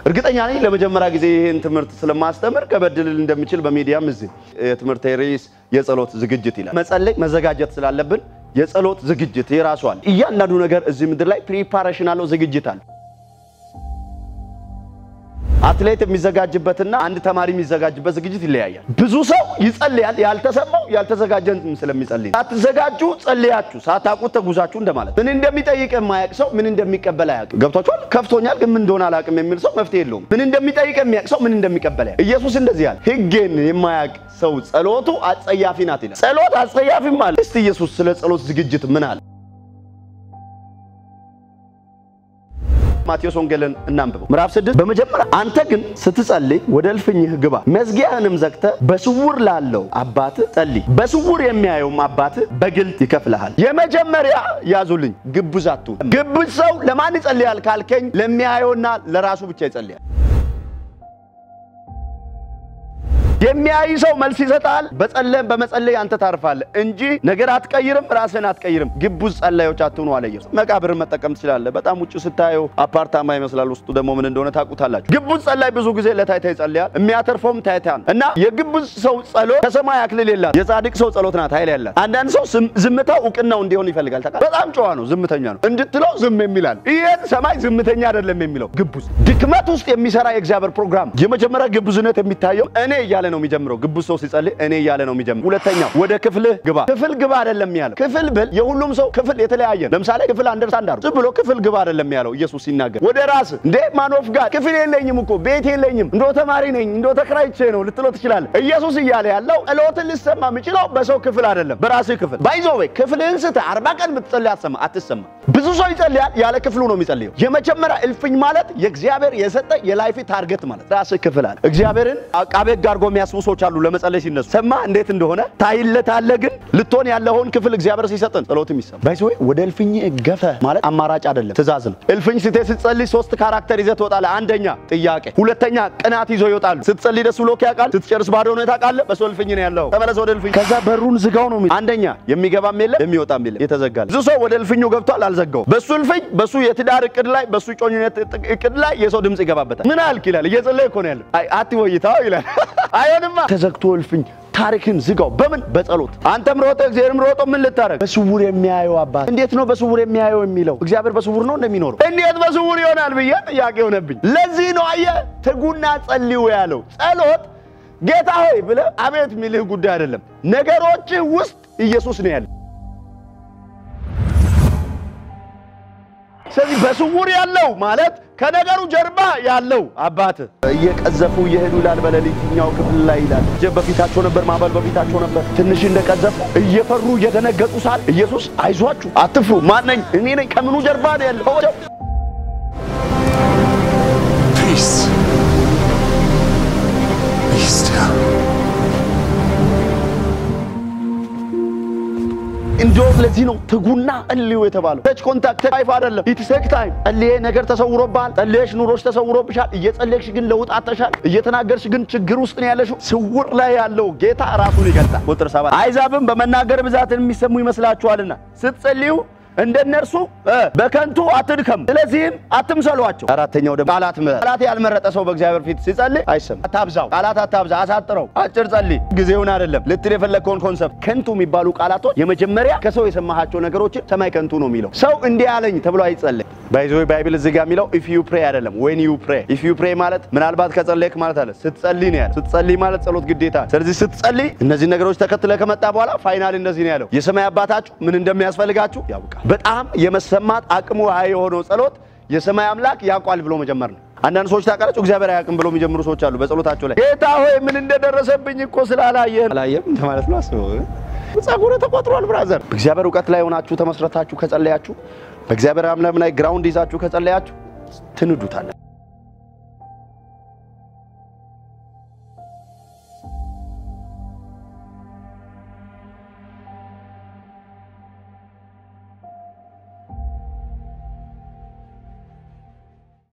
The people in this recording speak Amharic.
እርግጠኛ ነኝ ለመጀመሪያ ጊዜ ይህን ትምህርት ስለማስተምር ከበድልል እንደምችል በሚዲያም እዚህ የትምህርት ርዕስ የጸሎት ዝግጅት ይላል። መጸለይ መዘጋጀት ስላለብን የጸሎት ዝግጅት የራሱ አለ። እያንዳንዱ ነገር እዚህ ምድር ላይ ፕሪፓሬሽን አለው፣ ዝግጅት አለ። አትሌት የሚዘጋጅበትና አንድ ተማሪ የሚዘጋጅበት ዝግጅት ይለያያል። ብዙ ሰው ይጸልያል፣ ያልተሰማው ያልተዘጋጀን ስለሚጸልይ ነው። ሳትዘጋጁ ጸልያችሁ ሳታውቁት ተጉዛችሁ እንደማለት። ምን እንደሚጠይቅ የማያውቅ ሰው ምን እንደሚቀበል አያውቅም። ገብቷችኋል? ከፍቶኛል ግን ምን እንደሆነ አላውቅም የሚል ሰው መፍትሄ የለውም። ምን እንደሚጠይቅ የሚያውቅ ሰው ምን እንደሚቀበል ያውቅ። ኢየሱስ እንደዚህ ያለ ሕጌን የማያውቅ ሰው ጸሎቱ አጸያፊ ናት ይላል። ጸሎት አጸያፊም አለ። እስቲ ኢየሱስ ስለ ጸሎት ዝግጅት ምን አለ? ማቴዎስ ወንጌልን እናንብበው ምዕራፍ ስድስት በመጀመሪያ አንተ ግን ስትጸልይ ወደ እልፍኝህ ግባ፣ መዝጊያህንም ዘግተህ በስውር ላለው አባትህ ጸልይ፣ በስውር የሚያየውም አባትህ በግልጥ ይከፍልሃል። የመጀመሪያ ያዙልኝ፣ ግብዝ አትሁን። ግብዝ ሰው ለማን ይጸልያል ካልከኝ፣ ለሚያየውና ለራሱ ብቻ ይጸልያል። የሚያይ ሰው መልስ ይሰጣል። በጸለም በመጸለይ አንተ ታርፋለህ እንጂ ነገር አትቀይርም፣ ራስህን አትቀይርም። ግቡዝ ጸላዮች አትሁኑ አለ ኢየሱስ። መቃብርን መጠቀም ትችላለህ። በጣም ውጭ ስታየው አፓርታማ ይመስላል፣ ውስጡ ደግሞ ምን እንደሆነ ታውቁታላችሁ። ግቡዝ ጸላይ ብዙ ጊዜ ለታይታ ይጸልያል። የሚያተርፈውም ታይታ ነው እና የግቡዝ ሰው ጸሎት ከሰማይ አክሊል የላት። የጻድቅ ሰው ጸሎት ናት ኃይል ያላት። አንዳንድ ሰው ዝምታው እውቅናው እንዲሆን ይፈልጋል። ታውቃለህ፣ በጣም ጨዋ ነው፣ ዝምተኛ ነው እንድትለው ዝም የሚላል። ይሄን ሰማይ ዝምተኛ አይደለም የሚለው ግቡዝ። ድክመት ውስጥ የሚሰራ የእግዚአብሔር ፕሮግራም። የመጀመሪያ ግቡዝነት የሚታየው እኔ እያለ ነው የሚጀምረው። ግቡዝ ሰው ሲጸልይ እኔ እያለ ነው የሚጀምረው። ሁለተኛው ወደ ክፍልህ ግባ። ክፍል ግባ አይደለም ያለው። ክፍል ብል የሁሉም ሰው ክፍል የተለያየ ነው። ለምሳሌ ክፍል አንደርስታንድ አድርጉ። ዝም ብሎ ክፍል ግባ አይደለም ያለው ኢየሱስ ሲናገር። ወደ ራስ እንዴ ማኖፍ ጋር ክፍል የለኝም እኮ ቤት የለኝም እንዶ ተማሪ ነኝ እንዶ ተከራይቼ ነው ልትሎ ትችላለህ። ኢየሱስ እያለ ያለው ጸሎትን ልሰማ የምችለው በሰው ክፍል አይደለም፣ በራስህ ክፍል ባይዞ ወይ ክፍልህን ስትህ አርባ ቀን ብትጸልይ አትሰማ አትሰማ። ብዙ ሰው ይጸልያል፣ ያለ ክፍሉ ነው የሚጸልየው። የመጀመሪያ እልፍኝ ማለት የእግዚአብሔር የሰጠ የላይፍ ታርጌት ማለት ራስህ ክፍል አለ። እግዚአብሔርን አቃቤ ሕግ አድርጎ የሚያስቡ ሰዎች አሉ ለመጸለይ ሲነሱ ሰማ እንዴት እንደሆነ ታይለታለህ። ግን ልትሆን ያለውን ክፍል እግዚአብሔር ሲሰጥን ጸሎትም ይሰማ። ባይዞ ወይ ወደ እልፍኝ ገፈ ማለት አማራጭ አይደለም፣ ትእዛዝ ነው። እልፍኝ ስትሄድ ስትጸልይ ሶስት ካራክተር ይዘህ ትወጣለህ። አንደኛ ጥያቄ፣ ሁለተኛ ቅናት ይዞ ይወጣሉ። ስትጸልይ ደስ ብሎ ያውቃል፣ ስትጨርስ ባዶ ሁኔታ ቃለ በሰው እልፍኝ ነው ያለው። ተመለስ ወደ እልፍኝ። ከዛ በሩን ዝጋው ነው የሚለው። አንደኛ የሚገባም የለም የሚወጣም የለም፣ የተዘጋል። ብዙ ሰው ወደ እልፍኙ ገብቷል፣ አልዘጋውም። በሱ እልፍኝ፣ በሱ የትዳር እቅድ ላይ፣ በሱ ጮኝነት እቅድ ላይ የሰው ድምፅ ይገባበታል። ምን አልክ ይላል። እየጸለየ እኮ ነው ያለው። አይ አትወይታው ይላል። አይሆንማ ተዘግቶ እልፍኝ ታሪክን ዝጋው። በምን በጸሎት አንተም ሮጠ እግዚአብሔርም ሮጦ ምን ልታረግ? በስውር የሚያየው አባት። እንዴት ነው በስውር የሚያየው የሚለው? እግዚአብሔር በስውር ነው እንደሚኖረው እንዴት በስውር ይሆናል ብዬ ጥያቄ ሆነብኝ። ለዚህ ነው አየህ ትጉና ጸልዩ ያለው። ጸሎት ጌታ ሆይ ብለህ አቤት የሚልህ ጉዳይ አይደለም። ነገሮችህ ውስጥ ኢየሱስ ነው ያለ። ስለዚህ በስውር ያለው ማለት ከነገሩ ጀርባ ያለው አባት እየቀዘፉ እየሄዱ ይላል። በሌሊትኛው ክፍል ላይ ይላል ጀብ በፊታቸው ነበር፣ ማዕበል በፊታቸው ነበር። ትንሽ እንደቀዘፉ እየፈሩ እየደነገጡ ሳል ኢየሱስ አይዟችሁ፣ አትፍሩ፣ ማን ነኝ? እኔ ነኝ። ከምኑ ጀርባ ነው ያለው? Peace. Be still. እንዲሁም ለዚህ ነው ትጉና ጸልዩ የተባለው። ተች ኮንታክት ታይፍ አይደለም። ኢትስ ቴክ ታይም። ጸልዬ ነገር ተሰውሮብሃል። ጸልየሽ ኑሮሽ ተሰውሮብሻል። እየጸለይሽ ግን ለውጥ አጥተሻል። እየተናገርሽ ግን ችግር ውስጥ ነው ያለሽው። ስውር ላይ ያለው ጌታ ራሱን ይገልጣል። ቁጥር ሰባት አይዛብም በመናገር ብዛትን የሚሰሙ ይመስላችኋልና ስትጸልዩ እንደነርሱ በከንቱ አትድከሙ፣ ስለዚህም አትምሰሏቸው። አራተኛው ደግሞ ቃላት ምረጥ። ቃላት ያልመረጠ ሰው በእግዚአብሔር ፊት ሲጸልይ አይሰማም። አታብዛው፣ ቃላት አታብዛ፣ አሳጥረው፣ አጭር ጸልይ። ጊዜውን አይደለም ልትል የፈለግከውን ኮንሰፕት። ከንቱ የሚባሉ ቃላቶች የመጀመሪያ ከሰው የሰማሃቸው ነገሮችን ሰማይ ከንቱ ነው የሚለው ሰው እንዲህ አለኝ ተብሎ አይጸልይ። ባይዞ ባይብል እዚህ ጋር የሚለው ኢፍ ዩ ፕሬ አይደለም ዌን ዩ ፕሬ። ኢፍ ዩ ፕሬ ማለት ምናልባት ከጸለይክ ማለት አለ ስትጸልይ ነው ያለው። ስትጸልይ ማለት ጸሎት ግዴታ። ስለዚህ ስትጸልይ እነዚህ ነገሮች ተከትለ ከመጣ በኋላ ፋይናል እንደዚህ ነው ያለው። የሰማይ አባታችሁ ምን እንደሚያስፈልጋችሁ ያውቃል። በጣም የመሰማት አቅሙ ሀይ የሆነው ጸሎት የሰማይ አምላክ ያውቋል ብሎ መጀመር ነው። አንዳንድ ሰዎች ታውቃላችሁ እግዚአብሔር አያውቅም ብሎ የሚጀምሩ ሰዎች አሉ። በጸሎታቸው ላይ ጌታ ሆይ ምን እንደደረሰብኝ እኮ ስላላየህ አላየም ማለት ነው። አስበው ጸጉር ተቆጥሯል ብራዘር። በእግዚአብሔር እውቀት ላይ ሆናችሁ ተመስረታችሁ ከጸለያችሁ፣ በእግዚአብሔር አምላክ ላይ ግራውንድ ይዛችሁ ከጸለያችሁ ትንዱታለን።